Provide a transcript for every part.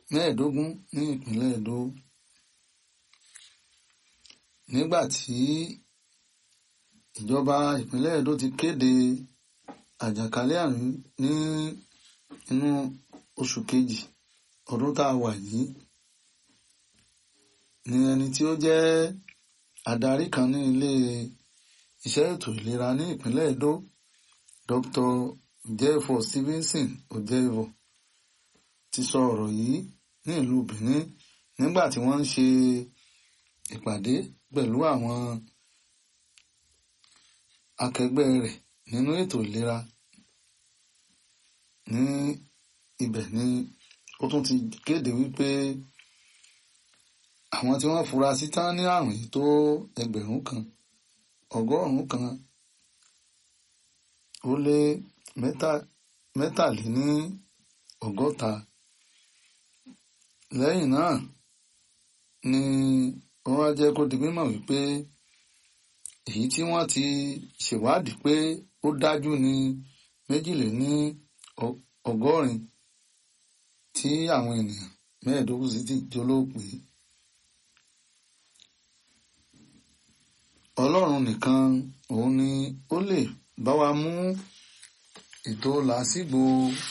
mẹ́ẹ̀ẹ́dógún ní ìpínlẹ̀ Èdó nígbà tí ìjọba ìpínlẹ̀ Èdó ti kéde àjàkálẹ̀ àrùn ní inú oṣù kejì ọdún tá a wà yìí ni ẹni tí ó jẹ́ adarí kan ní ilé iṣẹ́ ètò ìlera ní ìpínlẹ̀ Èdó Dr. Jefo Stevenson Ojevo ti sọ ọ̀rọ̀ yìí ní ìlú Benin nígbà tí wọ́n ń ṣe ìpàdé pẹ̀lú àwọn akẹgbẹ́ rẹ̀ nínú ètò ìlera ní ibẹ̀ ni ó tún ti kéde wípé àwọn tí wọ́n fura sí tán ní àrùn yìí tó ẹgbẹ̀rún kan ọgọ́rùn-ún kan ó lé mẹ́tàléní ọgọ́ta lẹ́yìn náà ni wọ́n wá jẹ́ kó di mímọ̀ wípé èyí tí wọ́n ti ṣèwádìí pé ó dájú ní méjìléní ọgọ́rin tí àwọn ènìyàn mẹ́ẹ̀ẹ́dógún sì ti jólóòpé ọlọ́run nìkan òun ni ó lè bá wa mú ètò làásìgbò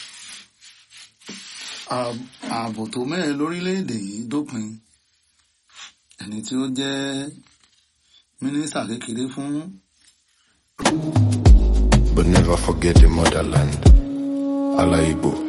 ààbò tó mẹ́rin lórílẹ̀‐èdè yìí dópin ẹni tí ó jẹ́ mínísítà kékeré fún. But never forget the motherland. Allah Igbo.